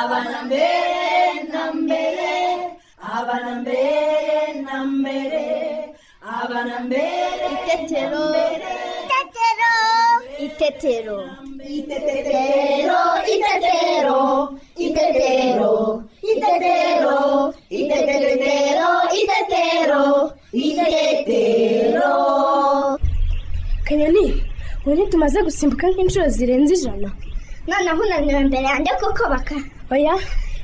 ಅವನ ಮೇಲೆ ನಂಬೆರೆ ಅವನ ಮೇಲೆ ನಂಬೆರೆ ಅವನ ಮೇಲೆ Itetero. Itetero. Itetero. Itetero, itetero, itetero, itetero, itetero, itetero, itetero. kanyoni ubu ntitumaze gusimbuka nk'inshuro zirenze ijana Noneho unaniwe imbere yanjye kuko baka. oya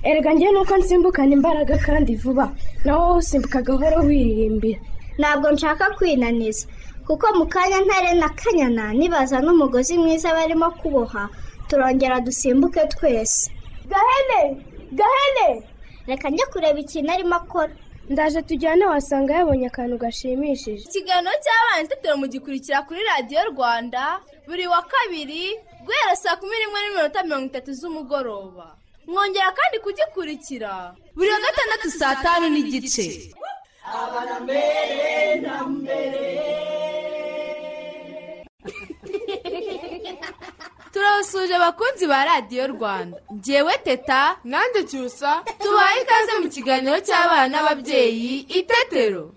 erega njyewe nuko nsimbukana imbaraga kandi vuba nawe wowe usimbuka gahoro wiririmbira Ntabwo nshaka kwinaniza. Kuko mu kanya ntare na kanyana nibaza n'umugozi mwiza barimo kuboha turongera dusimbuke twese. gahene gahene Reka njye kureba ikintu arimo akora. ndaje tujyane wasanga yabonye akantu gashimishije ikiganiro cy'abana itetero mugikurikira kuri radiyo rwanda buri wa kabiri guhera saa kumi n'imwe n'iminota mirongo itatu z'umugoroba mwongera kandi kugikurikira buri wa gatandatu saa tanu n'igice turabasuje abakunzi ba radiyo rwanda ngewe teta nanjye cyusa tubaye ikaze mu kiganiro cy'abana n'ababyeyi itetero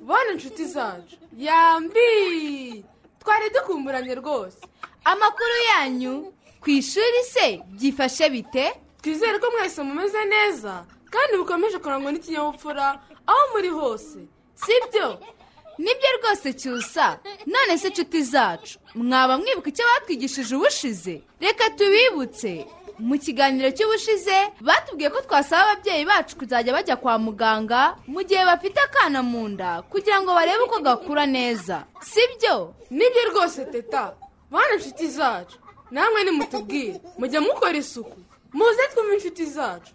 bona inshuti zacu yambi twari dukumburanye rwose amakuru yanyu ku ishuri se byifashe bite twizere ko mwese mumeze neza kandi mukomeje kurangwa n'ikinyabupfura aho muri hose sibyo nibyo rwose cyusa none se inshuti zacu mwaba mwibuka icyo batwigishije ubushize reka tubibutse mu kiganiro cy'ubushize batubwiye ko twasaba ababyeyi bacu kuzajya bajya kwa muganga mu gihe bafite akana mu nda kugira ngo barebe uko gakura neza sibyo nibyo rwose teta bana inshuti zacu namwe nimutubwire mujya mukora isuku muze twumve inshuti zacu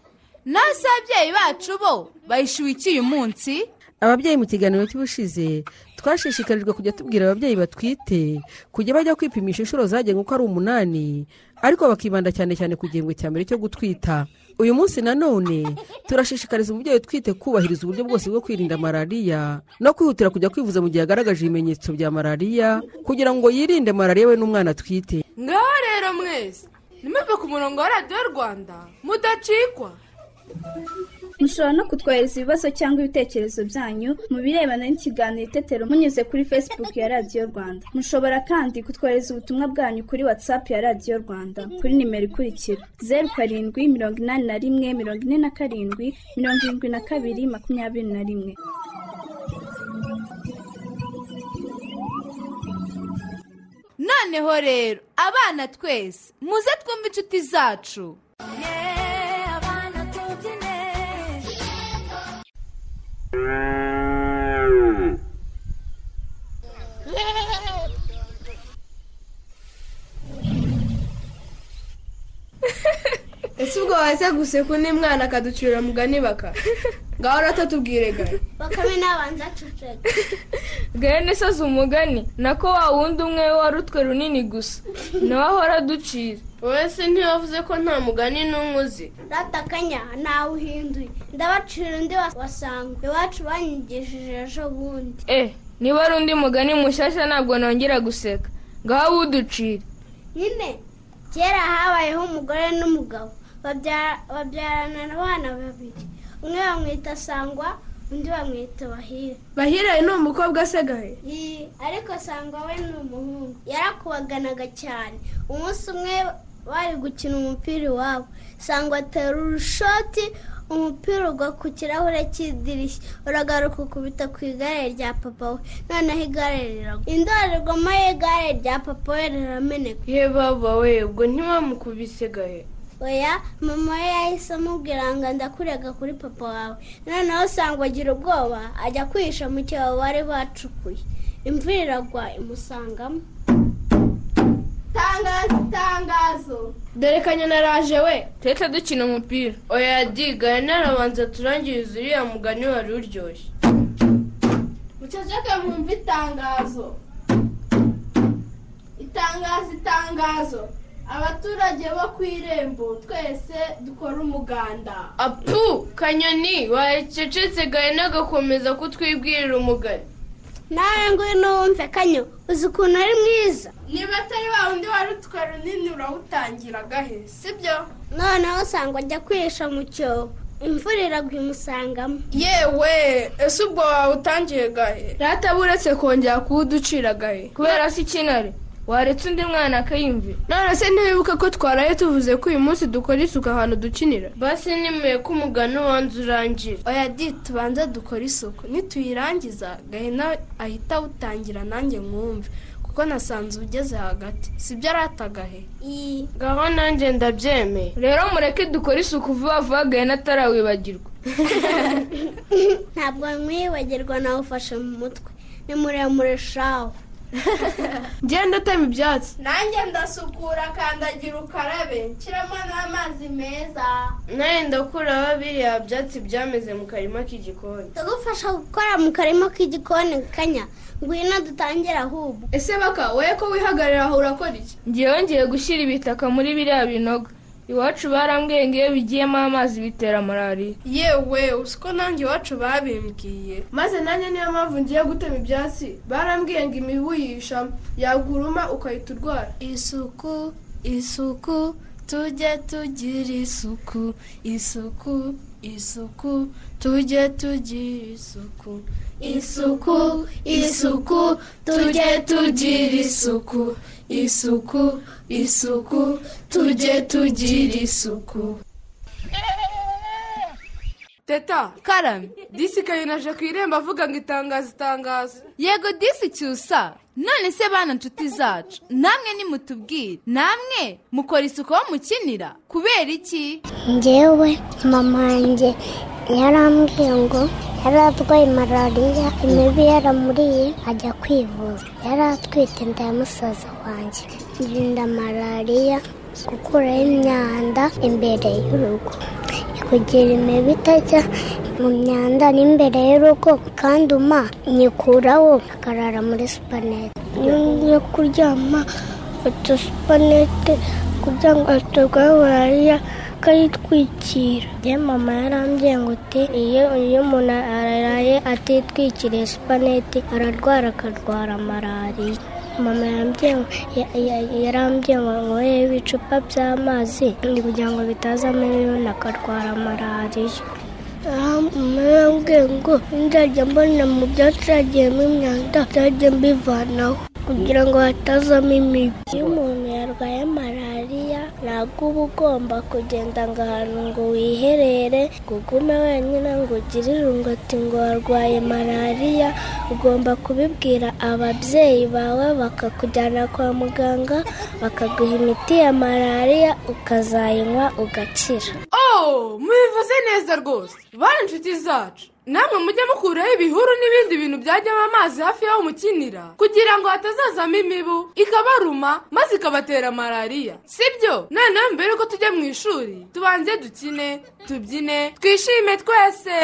nase ababyeyi bacu bo bayishyuwe iki uyu munsi ababyeyi mu kiganiro cy'ubushize twashishikarijwe kujya tubwira ababyeyi batwite kujya bajya kwipimisha inshuro zagenwe uko ari umunani ariko bakibanda cyane cyane ku gihembwe cya mbere cyo gutwita uyu munsi nanone turashishikariza umubyeyi utwite kubahiriza uburyo bwose bwo kwirinda malariya no kwihutira kujya kwivuza mu gihe agaragaje ibimenyetso bya malariya kugira ngo yirinde malariya we n'umwana atwite ngaho rero mwese nimuve ku murongo wa radiyo rwanda mudacikwa mushobora no kutwohereza ibibazo cyangwa ibitekerezo byanyu mu birebana n'ikiganiro itetero munyuze kuri facebook ya radiyo rwanda mushobora kandi kutwohereza ubutumwa bwanyu kuri whatsapp ya radiyo rwanda kuri nimero ikurikira zeru karindwi mirongo inani na rimwe mirongo ine na karindwi mirongo irindwi na kabiri makumyabiri na rimwe noneho rero abana twese muze twumve inshuti zacu ese ubwo waze guseka undi mwana akaducurira mugani baka ngaho uratatubwire gare Bakame nabanza aceceka. gahene soza umugani nako wa wundi umwe we wari utwe runini gusa nawe ahora aducira wowe se ntiwavuze ko nta mugani n'umwe uzi Ratakanya ntawe uhinduye. Ndabacira undi wasanga. Iwacu banyigishije ejo bundi. eh niba ari undi mugani mushyashya ntabwo nongera guseka ngaho awuducire nyine kera habayeho umugore n'umugabo babyara- babyarana abana babiri umwe bamwita sangwa undi bamwita bahire bahiraye ni umukobwa se gahe Yi, ariko sangwa we ni umuhungu yarakubaganaga cyane umunsi umwe bari gukina umupira iwabo sangwa atera urushoti umupira ugwa ku kirahure cy'idirishya uragaruka ukubita ku igare rya papa we noneho igare riragwa indorerwamo y'igare rya papa we rirameneka ye baba we ubwo ntiwamukubise gahe oya mama we yahise amubwira ngo ndakurega kuri papa wawe noneho usanga agira ubwoba ajya kwihisha mu cyobo bari bacukuye imvura iragwa imusangamo tangazo itangazo dore kanyana araje we turetse dukina umupira oya diga narabanza turangiriza uriya mugani wari uryoshye muceceke mwumve itangazo itangazo itangazo abaturage bo ku irembo twese dukora umuganda apu kanyoni wacecetse gahe nagakomeza kutwibwirira umugani nawe ngwino wumve kanyo uzi ukuntu ari mwiza niba atari wa wundi wari utwe runini urawutangira agahe sibyo noneho usanga ajya kwihisha mu cyobo imvura iragwa imusangamo yewe ese ubwo wawutangiye gahe rata buretse kongera kuwuducira agahe kubera se ikinari waretse undi mwana akayimvi none se ntiwibuke ko twaraye tuvuze ko uyu munsi dukora isuku ahantu dukinira basi nimuye ko umugani wanze urangira oya di tubanze dukore isuku nituyirangiza gahina ahita awutangira nanjye mwumve kuko nasanze ugeze hagati sibyo aratagahe iyi ngaho nanjye ndabyemeye rero mureke dukore isuku vuba vuba gahina atarawibagirwa ntabwo mwibagirwa nawe ufashe mu mutwe ni muremure shawo ngenda utema ibyatsi nanjye ndasukura kandagira ukarabe nshyiramo n'amazi meza nawe ndakuraho biriya byatsi byameze mu karima k'igikoni tugufasha gukora mu karima k'igikoni kanya ngwino dutangire ahubwo ese baka wowe ko wihagarara aho urakora iki ngewe ngiye gushyira ibitaka muri biriya binogo iwacu barambwiye ngo iyo bigiyemo amazi bitera malariya yewe uzi ko nanjye iwacu babimbwiye maze nanjye niyo mpamvu ngiye gutema ibyatsi barambwiye ngo imibu yishamo yaguruma ukahita urwara isuku isuku tujye tugira isuku isuku isuku tujye tugira isuku isuku isuku tujye tugira isuku isuku isuku tujye tugira isuku teta karame disi kayinaje ku irembo avuga ngo itangazo itangazo yego disi cyusa none se bana nshuti zacu namwe nimutubwire namwe mukora isuku aho mukinira kubera iki ngewe mama wanjye yarambwiye ngo yari arwaye malariya imibu yaramuriye ajya kwivuza yari atwite inda ya musaza wanjye irinda malariya gukuraho imyanda imbere y'urugo kugira imibu itajya mu myanda n'imbere y'urugo kandi uma nyikuraho akarara muri supanete iyo ngiye kuryama fata supanete kugira ngo atarwaye malariya akayitwikira ye mama yarambwiye ngo uti iyo iyo umuntu araraye atitwikiriye supanete ararwara akarwara malariya mama yarambwiye ngo nyweye ibicupa by'amazi kugira ngo bitazamo ibintu akarwara malariya yarambwiye ngo nzajya mbona mu byatsi hagiyemo imyanda nzajya mbivanaho kugira ngo hatazamo imibu iyo umuntu yarwaye malariya ntabwo uba ugomba kugenda ngo ahantu ngo wiherere ngo ugume wenyine ngo ugire irungu ati ngo warwaye malariya ugomba kubibwira ababyeyi bawe bakakujyana kwa muganga bakaguha imiti ya malariya ukazayinywa ugakira oh mubivuze neza rwose bari inshuti zacu namwe mujye mukuraho ibihuru n'ibindi bintu byajyamo amazi hafi y'aho mukinira kugira ngo hatazazamo imibu ikabaruma maze ikabatera malariya sibyo noneho mbere yuko tujya mu ishuri tubanze dukine tubyine twishime twese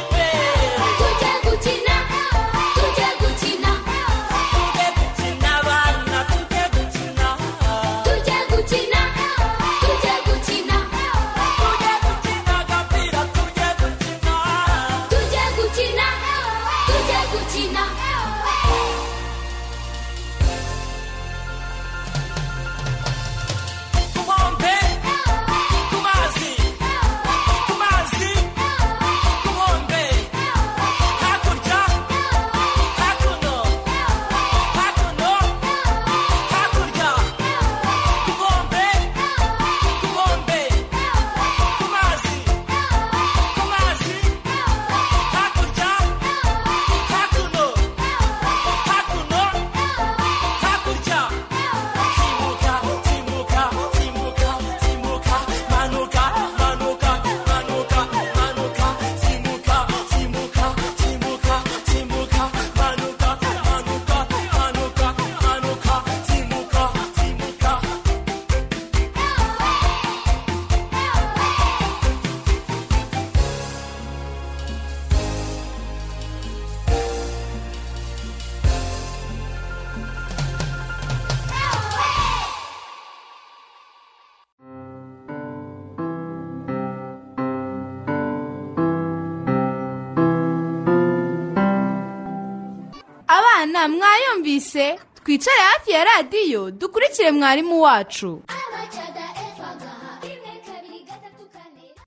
tujye gukina tujye gukina tujye gukina tujye gukina twumvise twicare hafi ya radiyo dukurikire mwarimu wacu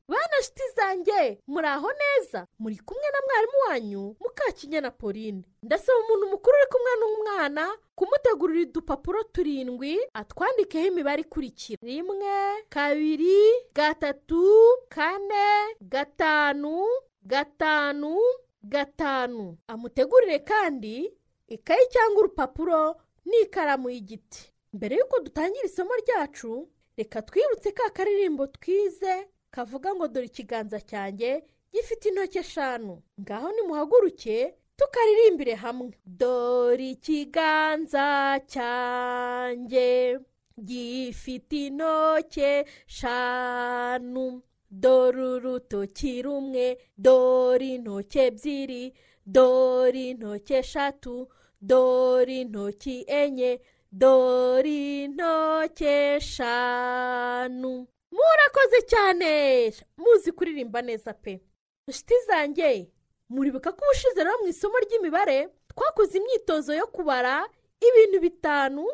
bana shiti zanjye muri aho neza muri kumwe na mwarimu wanyu mukakinyana pauline ndasaba umuntu mukuru uri kumwe n'umwana kumutegurira udupapuro turindwi atwandikeho imibare ikurikira rimwe kabiri gatatu kane gatanu gatanu gatanu amutegurire kandi ikayi cyangwa urupapuro n'ikaramu y'igiti mbere y'uko dutangira isomo ryacu reka twibutse ka karirimbo twize kavuga ngo dore ikiganza cyanjye gifite intoki eshanu ngaho nimuhaguruke tukaririmbire hamwe dore ikiganza cyanjye gifite intoki eshanu dore urutoki rumwe dore intoki ebyiri dore intoki eshatu dore intoki enye dore intoki eshanu murakoze cyane muzi kuririmba neza pe inshuti zanjye muribuka ko ubushize rero mu isomo ry'imibare twakoze imyitozo yo kubara ibintu bitanu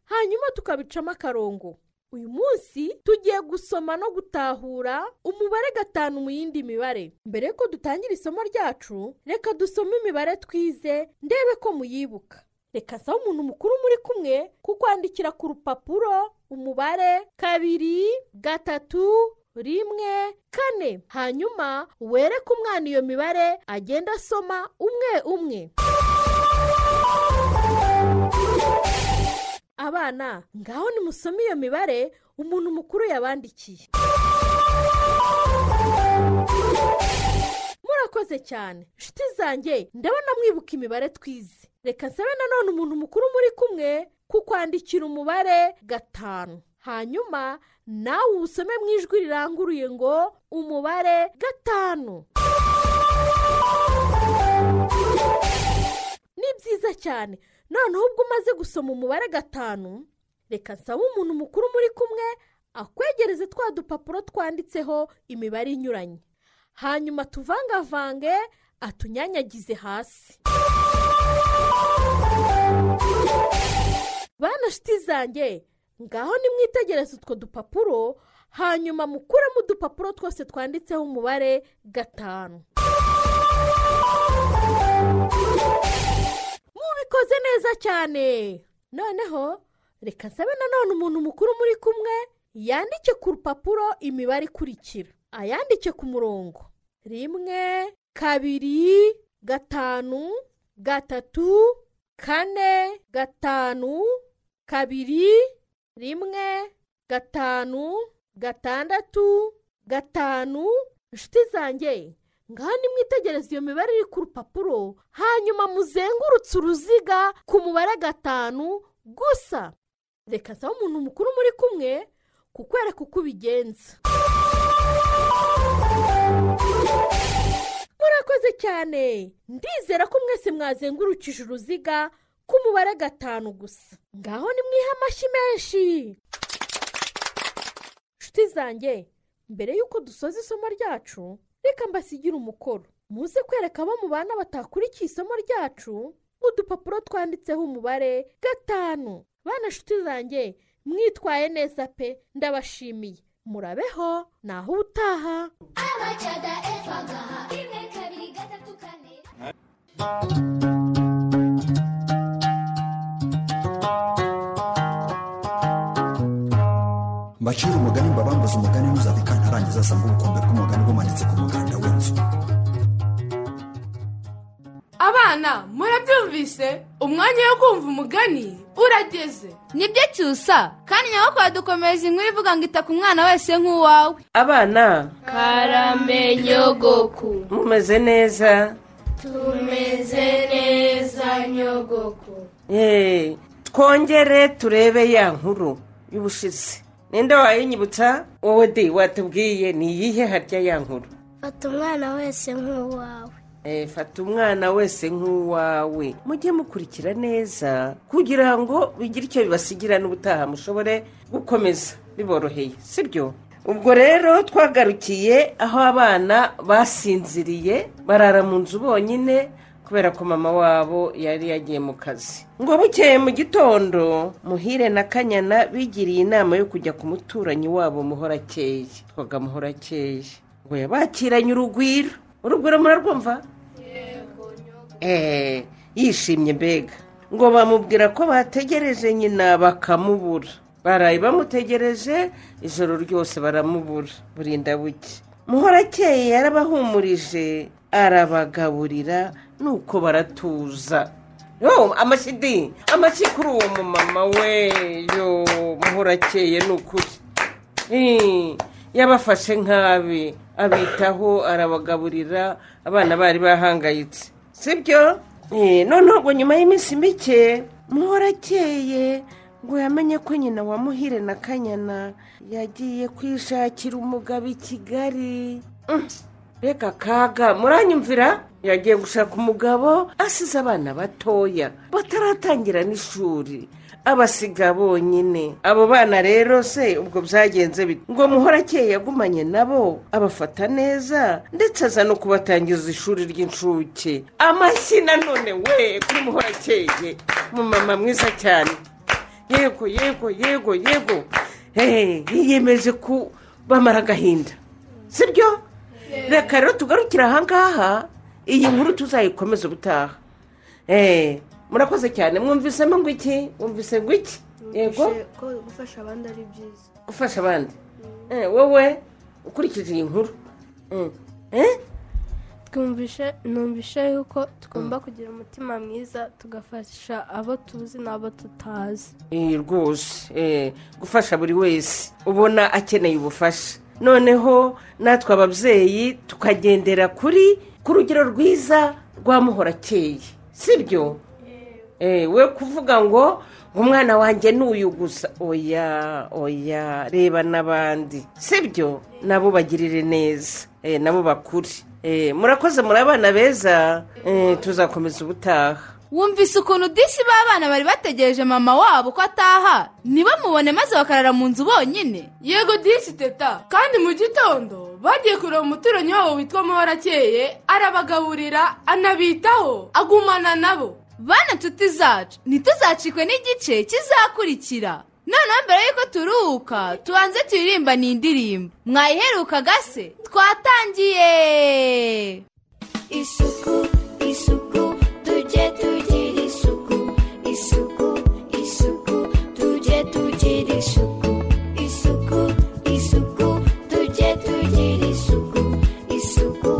hanyuma tukabicamo akarongo uyu munsi tugiye gusoma no gutahura umubare gatanu mu yindi mibare mbere y'uko dutangira isomo ryacu reka dusome imibare twize ndebe ko muyibuka reka sabe umuntu mukuru muri kumwe kukwandikira ku rupapuro umubare kabiri gatatu rimwe kane hanyuma wereke umwana iyo mibare agenda asoma umwe umwe abana ngaho nimusome iyo mibare umuntu mukuru yabandikiye murakoze cyane inshuti zanjye ndabona mwibuka imibare twize reka nsabe nanone umuntu mukuru muri kumwe kukwandikira umubare gatanu hanyuma nawe usome mu ijwi riranguruye ngo umubare gatanu ni byiza cyane noneho ubwo umaze gusoma umubare gatanu reka nsabe umuntu mukuru muri kumwe akwegereze twa dupapuro twanditseho imibare inyuranye hanyuma tuvangavange atunyanyagize hasi bana shiti zanjye ngaho nimwitegereze utwo dupapuro hanyuma mukuremo udupapuro twose twanditseho umubare gatanu mubikoze neza cyane noneho reka nsabe nanone umuntu mukuru muri kumwe yandike ku rupapuro imibare ikurikira ayandike ku murongo rimwe kabiri gatanu gatatu kane gatanu kabiri rimwe gatanu gatandatu gatanu inshuti zanjye ngaho nimwitegereze iyo mibare iri ku rupapuro hanyuma muzengurutse uruziga ku mubare gatanu gusa reka nsaba umuntu mukuru muri kumwe kukwereka uko ubigenza murakoze cyane ndizera ko mwese mwazengurukije uruziga ku mubare gatanu gusa ngaho ni amashyi menshi inshuti zanjye mbere y'uko dusoza isomo ryacu reka mbasigire umukoro muze kwereka abo mu bana batakurikiye isomo ryacu udupapuro twanditseho umubare gatanu bana inshuti zanjye mwitwaye neza pe ndabashimiye murabeho naho ubutaha mbacira umugani mbabambuze umugani ntuzabika ntarangiza asanga ubukombe bw'umugani bumanitse ku muganda w'inzu abana murabyumvise umwanya wo kumva umugani urageze nibyo cyusa kandi nyabakora dukomeza inkuru ivuga ngo ita ku mwana wese nk'uwawe abana karamenyogoku mumeze neza tumeze neza nyogoku Hey, twongere turebe ya nkuru y'ubushize ninde wayinyibutsa wowe di watubwiye ni iyihe harya ya nkuru fata umwana wese nk'uwawe Eh, fata umwana wese nk'uwawe mujye mukurikira neza kugira ngo bigire icyo bibasigira n'ubutaha mushobore gukomeza biboroheye sibyo ubwo rero twagarukiye aho abana basinziriye barara mu nzu bonyine kubera ko mama wabo yari yagiye mu kazi ngo bukeye mu gitondo muhire na kanyana bigiriye inama yo kujya ku muturanyi wabo muhorakeye twaga muhorakeye ngo yabakiranye urugwiro urugwiro murarwumva eee yishimye mbega ngo bamubwira ko bategereje nyina bakamubura baraye bamutegereje ijoro ryose baramubura burinda buke muhorakeye yarabahumurije arabagaburira nuko baratuza yo amashyi amashyi kuri uwo mumama we yo muhorakeye ni ukuri Eh, yabafashe nk'abe abitaho arabagaburira abana bari bahangayitse sibyo Eh, noneho ngo nyuma y'iminsi mike muhorakeye ngo yamenye ko nyina wa muhire na kanyana yagiye kwishakira umugabo i kigali Mm, reka kaga muranyumvira yagiye gushaka umugabo asize abana batoya bataratangira n'ishuri abasiga bonyine abo bana rero se ubwo byagenze bite ngo muhorakeye yagumanye nabo abafata neza ndetse aza no kubatangiza ishuri ry'incuke amashyi nanone we kuri muhorakeye mumama mwiza cyane yego yego yego yego hehe yiyemeje ku bamara agahinda sibyo reka rero tugarukire ahangaha iyi nkuru tuzayikomeze ubutaha eee murakoze cyane mwumvisemo ngo iki mwumvise ngo iki yego ko gufasha abandi ari byiza gufasha abandi Eh, wowe ukurikije iyi nkuru twumvishe numvishe yuko tugomba kugira umutima mwiza tugafasha abo tuzi n'abo tutazi Eh, rwose eh, gufasha buri wese ubona akeneye ubufasha noneho natwe ababyeyi tukagendera kuri ku rugero rwiza rwa muhorakeye sibyo Eh, we kuvuga ngo ngo umwana wanjye ni uyu gusa oya oya reba n'abandi sibyo nabo bagirire neza Eh, nabo bakure Eh, murakoze muri abana beza Eh, tuzakomeza ubutaha wumvise ukuntu disi b'abana bari bategereje mama wabo ko ataha ntibamubone maze bakarara mu nzu bonyine yego disi teta kandi mu gitondo bagiye kureba umuturanyi wabo witwa muhorakeye arabagaburira anabitaho agumana nabo bana nshuti zacu ntituzacikwe n'igice kizakurikira noneho mbere y'uko turuhuka tubanze turirimba ni indirimbo mwayiherukaga se twatangiye isuku isuku tujye tugira isuku isuku isuku tujye tugira isuku isuku isuku tujye tugira isuku isuku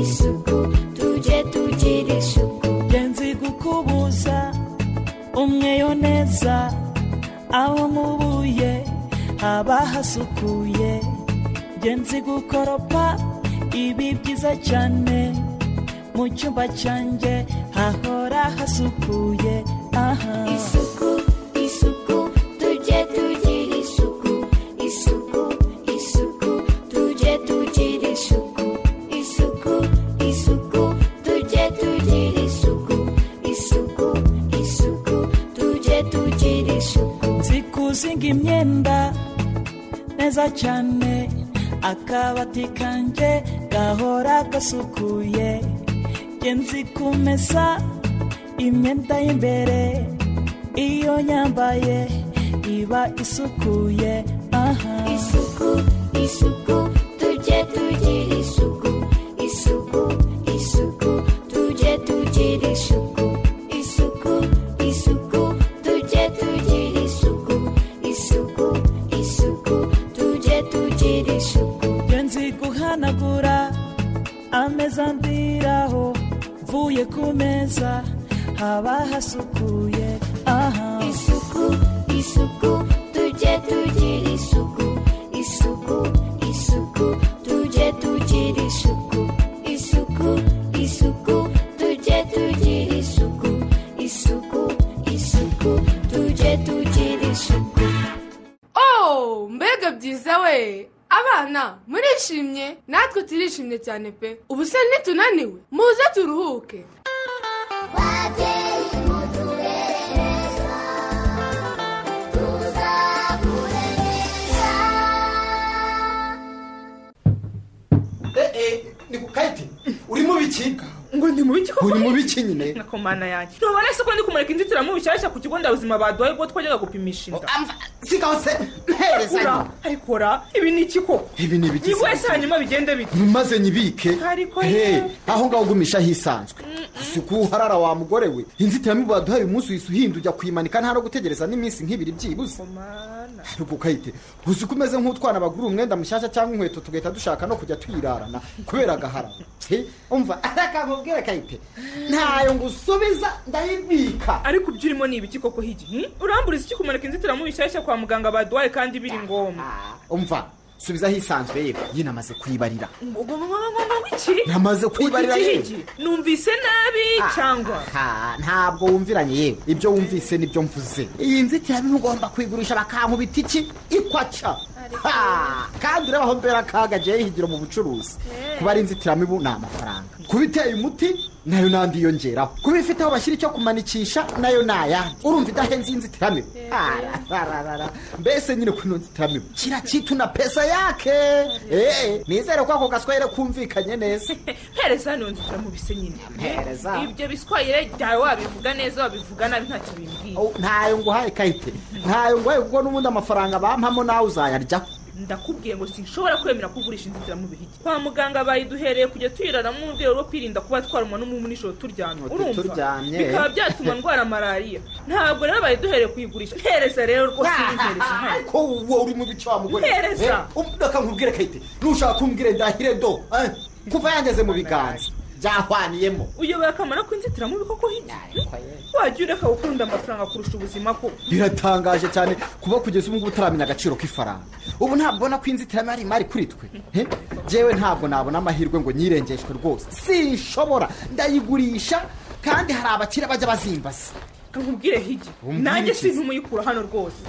isuku tujye tugira isuku nzi gukubuza umweyo neza aho mubuye haba hasukuye njye nzi gukoropa ibi byiza cyane mu cyumba cyanjye hahora hasukuye aha isuku isuku tujye tugira isuku isuku isuku tujye tugira isuku isuku isuku tujye tugira isuku isuku isuku tujye tugira isuku zikuzinga imyenda neza cyane akabati kanjye gahora gasukuye njye nzi kumesa imyenda y'imbere iyo nyambaye iba isukuye aha isuku isuku tujye tugira isuku isuku isuku tujye tugira isuku isuku isuku tujye tugira isuku isuku isuku tujye tugira isuku njye nzi guhanagura ameza ndiraho mvuye ku meza haba hasukuye aha isuku isuku tujye tugira isuku isuku isuku tujye tugira isuku isuku isuku tujye tugira isuku isuku isuku tujye tugira isuku oh mbega byiza we abana murishimye natwe turishimye cyane pe ubu se nitunaniwe muze turuhuke eh eh ndi ku kayiti urimo biki ngo ndi mubi koko uri mubi iki nyine na komana yanjye ntubona se ko ndi kumureka inzitiramubu nshyashya ku kigo nderabuzima baduhaye ubwo twajyaga gupimisha inda sikose ura ariko ora ibi ni iki koko ibi ni ni ibiki wese hanyuma bigende bite maze nyibike Ariko Hey, yewe. aho ngaho ugumisha hisanzwe isuku uharara wa mugore we inzitiramibu baduhaye umunsi uhise uhinda ujya kuyimanika nta no gutegereza n'iminsi nk'ibiri byibuze ariko ukayite uzi ko umeze nk'utwana bagura umwenda mushyashya cyangwa inkweto tugahita dushaka no kujya tuyirarana kubera agahara umva arakakubwira kayite ntayo ngusubiza ndayibika ariko ibyo urimo ni ibiki koko higi hmm? uramburiza iki kumanika inzitiramubu nshyashya kwa muganga baduhaye kandi biri ngombwa umva subiza hisanzwe yewe nyine amaze kuyibarira iki Namaze kwibarira Iki yewe. higi? numvise nabi cyangwa Ha, ntabwo wumviranye yewe ibyo wumvise nibyo mvuze iyi nzitiramibu ugomba kuyigurisha bakankubita iki ikwaca Ha, kandi urabaho mbera akaga jya yihigiro mu bucuruzi kuba ari inzitiramibu ni amafaranga kuba iteye umuti nayo n'andi yiyongeraho kuba ifite aho bashyira icyo kumanikisha nayo ni ayandi urumva idahenze iyi nzitiramibu Ararararara. mbese nyine kuri ino nzitiramibu kira kitu na pesa yake Eh, nizere ko ako gaswahili kumvikanye neza mpereza hano nzitiramubu ise nyine Mpereza. ibyo biswayire byawe wabivuga neza wabivuga nabi ntacyo bimbwiye ntayo nguhaye kayite ntayo nguhaye kuko n'ubundi amafaranga bampamo nawe uzayarya ndakubwiye ngo sinshobora kwemera kugurisha inzitiramubu higi kwa muganga bayiduhereye kujya tuyiraramo mu rwego rwo kwirinda kuba twarumwa n'umubu nijoro turyamye urumva turyamye. bikaba byatuma ndwara malariya ntabwo rero bayiduhereye kuyigurisha ntereza rero rwose ntereza ariko wowe uri mu bice wa mugore Mpereza. Eh, um, reka nkubwire kayite nushaka kumbwira ndahire do eh, kuva yangeze mu biganza byahwaniyemo uyobora akamaro k'inzitiramubu koko hirya wajya ureka gukunda amafaranga kurusha ubuzima ko biratangaje cyane kuba kugeza ubu ngubu utaramenya agaciro k'ifaranga ubu ntabwo ubona ko inzitiramibu ari imari kuri twe Eh, Jyewe ntabwo nabona amahirwe ngo nyirengeshwe rwose sinshobora ndayigurisha kandi hari abakire bajya bazimbaza nkubwire higi Umbwire nanjye iki se? sintumuyikura hano rwose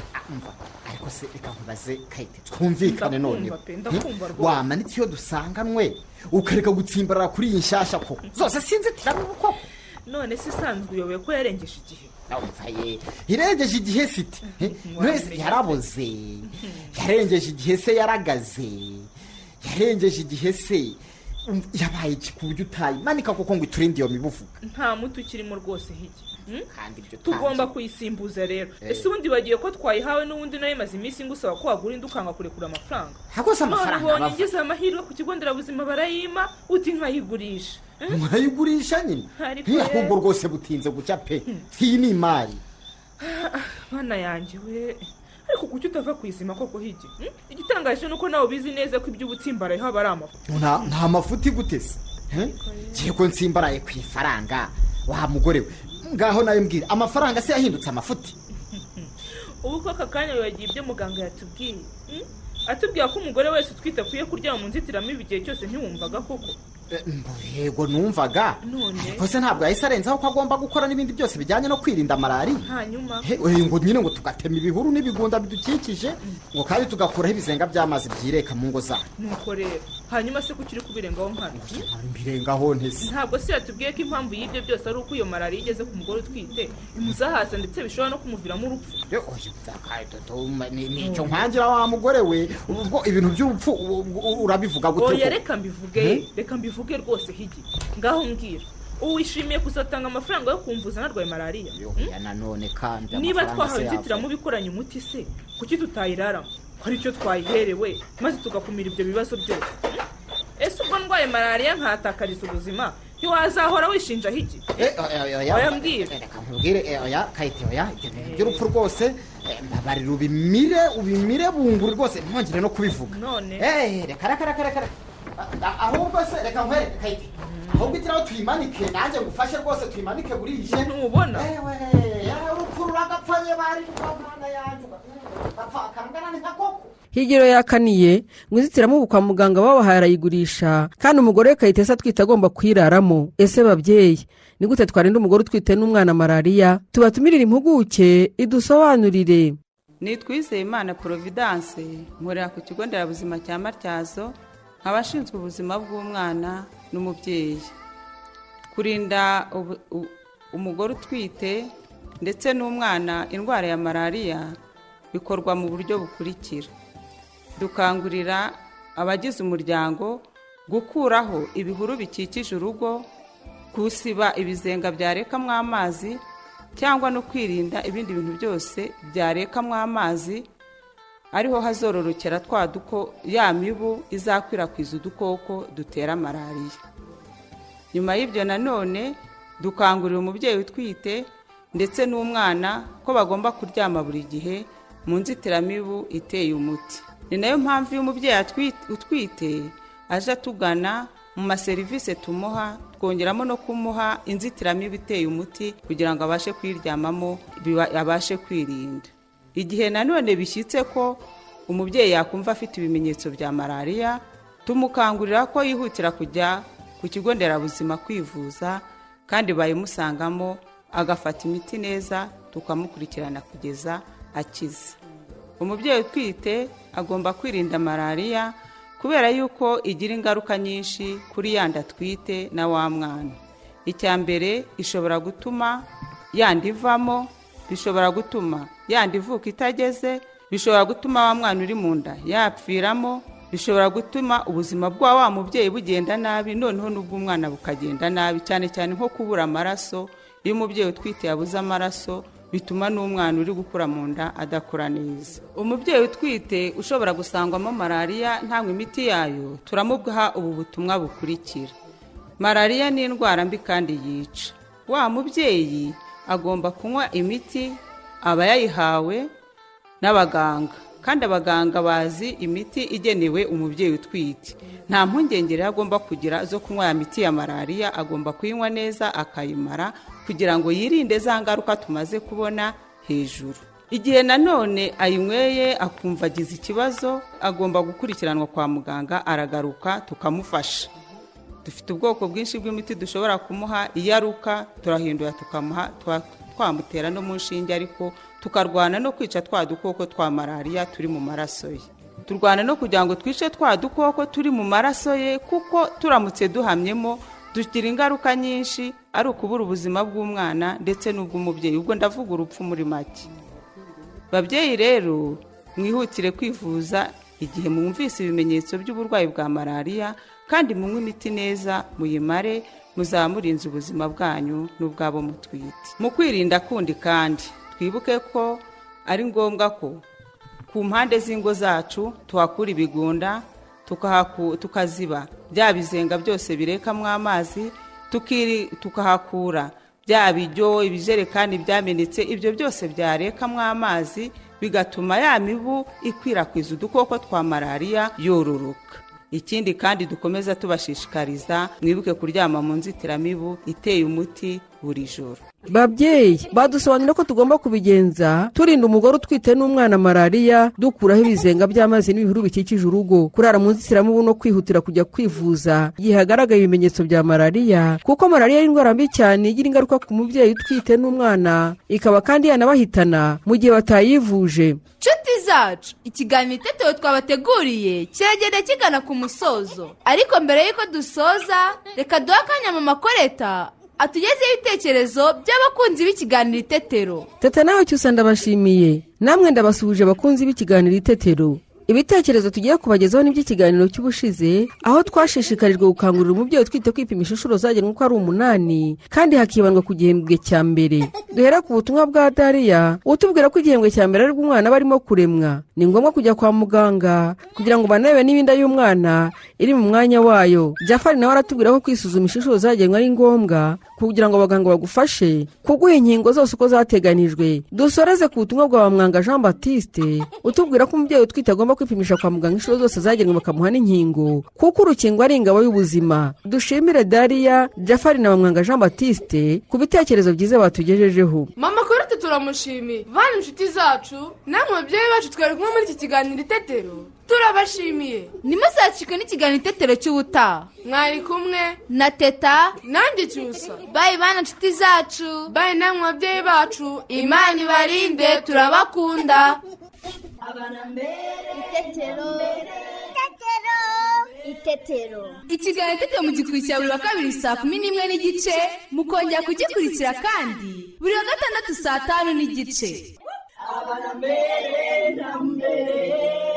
ariko se reka nkubaze kayite twumvikane Ndakumva noneho pe, ndakumva Eh, rwose. wamanitse iyo dusanganwe ukareka gutsimbarara kuri iyi nshyashya koko zose sinzitiramibu koko none se isanzwe uyoboye ko yarengeje igihe Ye, irengeje igihe siti Eh, mwese yaraboze yarengeje igihe se yaragaze yarengeje igihe se um, yabaye iki ku buryo utayimanika kuko ngo iturinde iyo mibuvu nta muti ukirimo rwose higi Hmm? tanze. tugomba kuyisimbuza rero Eh. ese ubundi bagiye ko twayihawe n'ubundi nayo imaze iminsi ngusaba ko wagura indi ukanga kurekura amafaranga Hakoze amafaranga none ubonye bava. ngize amahirwe ku kigo nderabuzima barayima uti nkayigurisha Hmm? mwayigurisha nyine Ariko Eh, rero- ahubwo rwose butinze gucya pe iyi ni imari bana yanjye we ariko kuki utava ku izima koko higi Hmm? igitangaje ni uko nawe ubizi neza ko iby'ubutsimbaraye haba ari amafu nta nta mafuti iguteze ngiye ko nsimbaraye ku ifaranga wa mugore we ngaho nayo mbwira amafaranga se yahindutse amafuti ubu ko aka kanya wibagiye ibyo muganga yatubwiye Hmm? atubwira ko umugore wese utwite akwiye kuryama mu nzitiramibu igihe cyose ntiwumvaga koko yego numvaga none ariko se ntabwo yahise arenzaho ko agomba gukora n'ibindi byose bijyanye no kwirinda malariya hanyuma He, oya, ngo nyine ngo tugatema ibihuru n'ibigunda bidukikije ngo kandi tugakuraho ibizenga by'amazi byireka mu ngo zacu nuko rero hanyuma se kuki uri kubirengaho nkana birengaho ntese ntabwo se yatubwiye ko impamvu y'ibyo byose ari uko iyo malariya igeze ku mugore utwite imuzahaza ndetse bishobora no kumuviramo urupfu nicyo nkangira wa mugore we ubwo ibintu by'urupfu u- u- urabivuga gute oya koko? reka mbivuge reka mbivuge rwose higi ngaho mbwira uwishimiye kuzatanga amafaranga yo kumvuza narwaye malariya Hmm? Ya nanone kandi niba amafaranga se twahawe yava. inzitiramubu ikoranye umuti se kuki tutayiraramo ko aricyo twayiherewe maze tugakumira ibyo bibazo byose Hmm? ese ubwo ndwaye malariya nkatakariza ubuzima ntiwazahora wishinja higi Eh, oya, oya, oya. oya mbwira nkubwire eh, oya kayite oya ibyo bintu by'urupfu rwose eh, mbabarira ubimire ubimire bunguri rwose ntongere no kubivuga none Eh, reka reka reka reka A- ahubwo se reka nkwereke kayite ahubwo igira aho tuyimanike nanjye ngufashe rwose tuyimanike burije ntubona yararupfurura agapfanye bari mwana yanjye ugapfa akanganane nka koko higiro yakaniye ngo inzitiramubu kwa muganga babahaye arayigurisha kandi umugore we kayitesa atwite agomba kuyiraramo ese babyeyi ni gute twarinda umugore utwite n'umwana malariya tubatumirire impuguke idusobanurire nitwizeye imana providence nkorera ku kigo nderabuzima cya matyazo abashinzwe ubuzima bw'umwana n'umubyeyi kurinda ubu- u- umugore utwite ndetse n'umwana indwara ya malariya bikorwa mu buryo bukurikira dukangurira abagize umuryango gukuraho ibihuru bikikije urugo gusiba ibizenga byarekamo amazi cyangwa no kwirinda ibindi bintu byose byarekamo amazi ariho hazororokera twa duko ya mibu izakwirakwiza udukoko dutera malariya nyuma y'ibyo nanone dukangurira umubyeyi utwite ndetse n'umwana ko bagomba kuryama buri gihe mu nzitiramibu iteye umuti ni nayo mpamvu iyo umubyeyi atwi- utwite aje atugana mu maserivisi tumuha twongeramo no kumuha inzitiramibu iteye umuti kugira ngo abashe kuyiryamamo biba- abashe kwirinda igihe nanone bishyitse ko umubyeyi yakumva afite ibimenyetso bya malariya tumukangurira ko yihutira kujya ku kigo nderabuzima kwivuza kandi bayimusangamo agafata imiti neza tukamukurikirana kugeza akize umubyeyi utwite agomba kwirinda malariya kubera yuko igira ingaruka nyinshi kuri yandi atwite na wa mwana icya mbere ishobora gutuma yandi ivamo bishobora gutuma yandi ivuka itageze bishobora gutuma wa mwana uri mu nda yapfiramo bishobora gutuma ubuzima bwa wa mubyeyi bugenda nabi noneho n'ubw'umwana bukagenda nabi cyane cyane nko kubura amaraso iyo umubyeyi utwite yabuze amaraso bituma n'umwana uri gukura mu nda adakura neza umubyeyi utwite ushobora gusangwamo malariya ntanywe imiti yayo turamuha ubu butumwa bukurikira malariya ni indwara mbi kandi yica wa mubyeyi agomba kunywa imiti aba yayihawe n'abaganga kandi abaganga bazi imiti igenewe umubyeyi utwite nta mpungenge rero agomba kugira zo kunywa ya miti ya malariya agomba kuyinywa neza akayimara kugira ngo yirinde za ngaruka tumaze kubona hejuru igihe nanone ayinyweye akumva agize ikibazo agomba gukurikiranwa kwa muganga aragaruka tukamufasha dufite ubwoko bwinshi bw'imiti dushobora kumuha iyo aruka turahindura tukamuha twa- twamutera no mu nshinge ariko tukarwana no kwica twa dukoko twa malariya turi mu maraso ye turwana no kugira ngo twice twa dukoko turi mu maraso ye kuko turamutse duhamyemo tugira ingaruka nyinshi ari ukubura ubuzima bw'umwana ndetse n'ubw'umubyeyi ubwo ndavuga urupfu muri make babyeyi rero mwihutire kwivuza igihe mwumvise ibimenyetso by'uburwayi bwa malariya kandi munywe imiti neza muyimare muzaba murinze ubuzima bwanyu n'ubwabo mutwite mu kwirinda kundi kandi twibuke ko ari ngombwa ko ku mpande z'ingo zacu tuhakura ibigunda tukahaku- tukaziba bya bizenga byose birekamo amazi tukiri- tukahakura bya bijyo ibijerekani byamenetse ibyo byose byarekamo amazi bigatuma ya mibu ikwirakwiza udukoko twa malariya yororoka ikindi kandi dukomeza tubashishikariza mwibuke kuryama mu nzitiramibu iteye umuti buri joro babyeyi badusobanurira ko tugomba kubigenza turinda umugore utwite n'umwana malariya dukuraho ibizenga by'amazi n'ibihuru bikikije urugo kurara mu nzitiramubu no kwihutira kujya kwivuza igihe hagaragaye ibimenyetso bya malariya kuko malariya ari indwara mbi cyane igira ingaruka ku mubyeyi utwite n'umwana ikaba kandi yanabahitana mu gihe batayivuje nshuti zacu ikiganiro itetewe twabateguriye kiragenda kigana ku musozo ariko mbere y'uko dusoza reka duhe akanya mu makoreta atugezeho ibitekerezo by'abakunzi b'ikiganiro itetero teta nawe cyose ndabashimiye namwe ndabasuhuje abakunzi b'ikiganiro itetero ibitekerezo tugiye kubagezaho ni iby'ikiganiro cy'ubushize aho twashishikarijwe gukangurira umubyeyi utwite kwipimisha inshuro zagenwe uko ari umunani kandi hakibandwa ku gihembwe cya mbere duhera ku butumwa bwa dariya utubwira ko igihembwe cya mbere aribwo umwana aba arimo kuremwa ni ngombwa kujya kwa muganga kugira ngo banarebe niba inda y'umwana iri mu mwanya wayo jafari nawe aratubwira ko kwisuzumisha inshuro zagenwe ari ngombwa kugira ngo abaganga bagufashe kuguha inkingo zose uko zateganijwe dusoreze ku butumwa bwa bamwanga jean batiste utubwira ko umubyeyi utwite agomba kwipimisha kwa muganga inshuro zose zagenwe bakamuha n'inkingo kuko urukingo ari ingabo y'ubuzima dushimire dariya jafari na bamwanga jean batiste ku bitekerezo byiza batugejejeho mama kuri utu turamushimiye bana inshuti zacu namwe babyeyi bacu twari kumwe muri iki kiganiro itetero turabashimiye ntimuzacike n'ikiganiro itetero cy'ubutaha mwari kumwe na teta nanjye cyusa bayi bana inshuti zacu bayi namwe babyeyi bacu imana ibarinde turabakunda itetero itetero ikiganiro itetero mu gikurikira buri wa kabiri saa kumi n'imwe n'igice mukongera kugikurikira kandi buri wa gatandatu saa tanu n'igice mbere na mbere